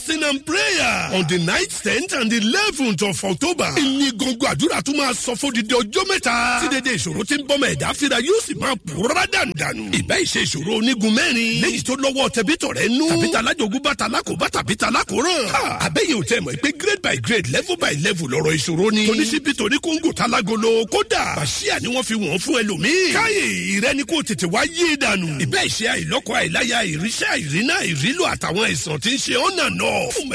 fasting and prayer on the night tenth and eleventh of october. ìní gbọ̀ngàn àdúrà tún máa sọ fún dídí ọjọ́ mẹ́ta. tí dédé ìṣòro ti ń bọ́mọ ẹ̀dá fira yóò sì máa pòórá dànù. ìbẹ́ ìṣe ìṣòro onígun mẹ́rin. léyìí tó lọ́wọ́ tẹ̀bítọ̀ rẹ̀ nú. tàbí talájogún bá talákòbá tàbí talákòrán. àbẹ́yẹ̀ ò tẹ̀ mọ̀ pé grade by grade level by level lọ́rọ̀ ìṣòro ni. toníṣíbí toní kóńgò talágolo kódà. bàṣíà ni wọ́n fi wọ́n fún ẹlòmíì. káyè ìrẹ́ni kò tètè wá yé dànù. ìbẹ́ ìṣe àìlọ́kọ àìláya ìríṣẹ́ àìrínà ìrílò àtàwọn àìsàn tí ń ṣe ọ̀nà náà. fún